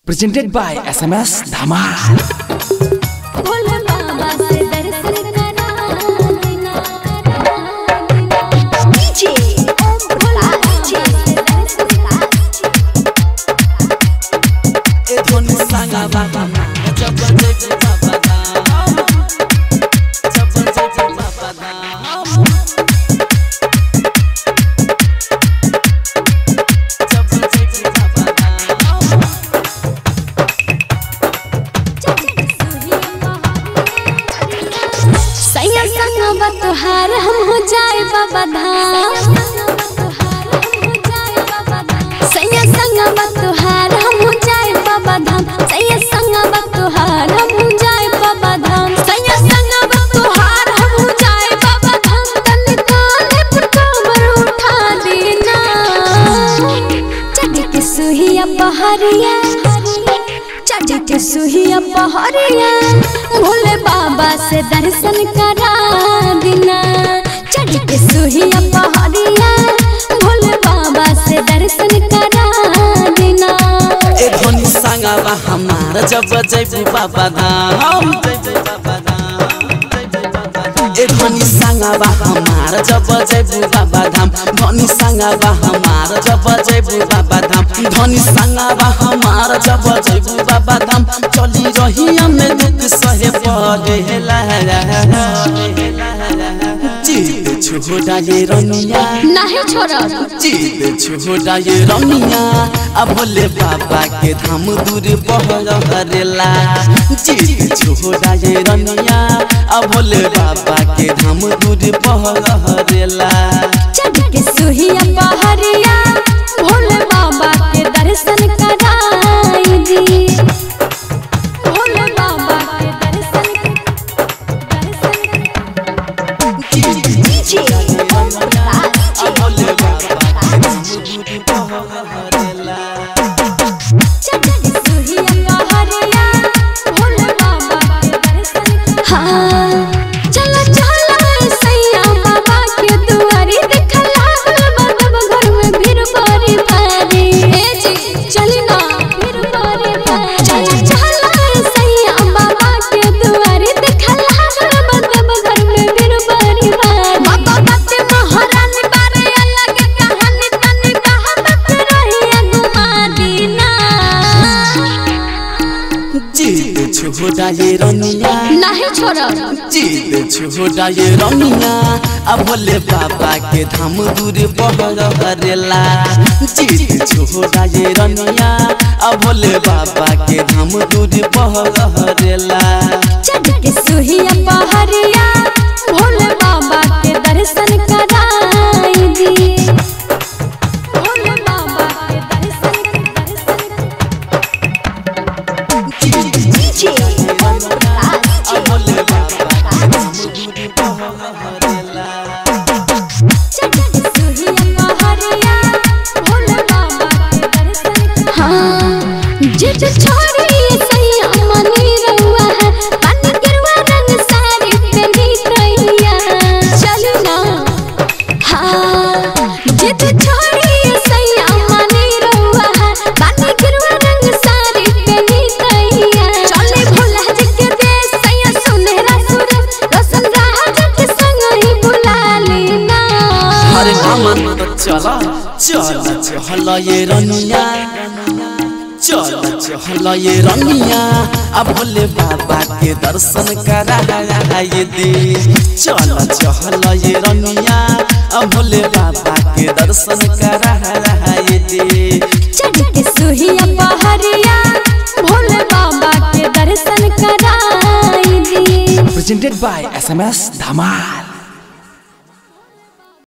presented by SMS Dhamal. Bhole बाबा से दर्शन करा देना डीजे ओम भोला डीजे दर्शन करा ए धोनी सांगा बाबा जब जय जय बाबा धाम जब जय जय बाबा धाम जब जय जय बाबा धाम सैया संग बतहार हम हो जाए बाबा धाम सैया संग बतहार हम हो जाए बाबा धाम सैया संग बतहार हम हो जाए बाबा धाम सैया संग बतहार हम हो जाए बाबा धाम तन काने पर कमर उठा देना चढ़ के सुहिया पहाड़िया चढ़ के सुहिया पहाड़िया भोले बाबा से दर्शन करा देना चढ़ के सुहिया पहाड़िया भोले बाबा से दर्शन करा देना ए धोनी सांगा बा हमार जब जय बाबा धाम जय जय बाबा धाम जय जय बाबा धाम ए धोनी सांगा बा हमार जब जय बाबा धाम धोनी सांगा बा हमार जब जय बाबा धाम धोनी सांगा बा हमार जब जय बाबा धाम चली रही हमें दुख सहे पड़ेला जीत छोड़ा ये रनिया नहीं छोड़ा जीत छोड़ा ये रमिया अब भोले बाबा के धाम दूर बहरेला जीत छोड़ा ये रमिया अब भोले बाबा के धाम दूर बहरेला चढ़ के सुहिया पहाड़िया भोले बाबा के दर्शन कराई दी भोले बाबा के दर्शन डीजे अब भोले बाबा के धाम दूर बहरेला चढ़ के सुहिया पहाड़िया भोले बाबा के दर्शन हाँ चलो चलो सैया बाबा के दुआरी देखा लागल बाबा घर में भीड़ बड़ी भारी ए जी चली ना भीड़ बड़ी भारी चलो चलो सैया बाबा के दुआरी देखा लागल बाबा घर में भीड़ बड़ी भारी बाबा बाते महारानी बारे अलग कहानी तनी कहावत रही गुमा दीना जीत छोड़ा ये रमिया नहीं छोड़ा जीत छोड़ा ये रमिया अब भोले बाबा के धाम दूर बहरेला जीत छोड़ा ये रमिया अब भोले बाबा के धाम दूर बहरेला चढ़ के सुहिया पहाड़िया भोले बाबा के दर्शन कराई दी भोले बाबा के दर्शन डीजे अब भोले बाबा के धाम दूर बहरेला चढ़ के सुहिया पहाड़िया भोले बाबा के दर्शन हाँ जित छोड़ी सैया मनी रहुआ है पानी गिरवा रंग साड़ी पहनी रैया चली ना हाँ जित छोड़ी सैया मनी रहुआ है पानी गिरवा रंग साड़ी पहनी रैया चले भोला जी के देश सैया सुनहरा सूरज रोशन राह के संग ही बुला लेना अरे नामन तो चला चला चहल ये रनिया चला चहल ये रनिया अब भोले बाबा के दर्शन करा ये दे चला चहल ये रनिया अब भोले बाबा के दर्शन करा ये दे चढ़ के सुहिया पहाड़िया भोले बाबा के दर्शन कराई दी Presented by SMS Dhamal.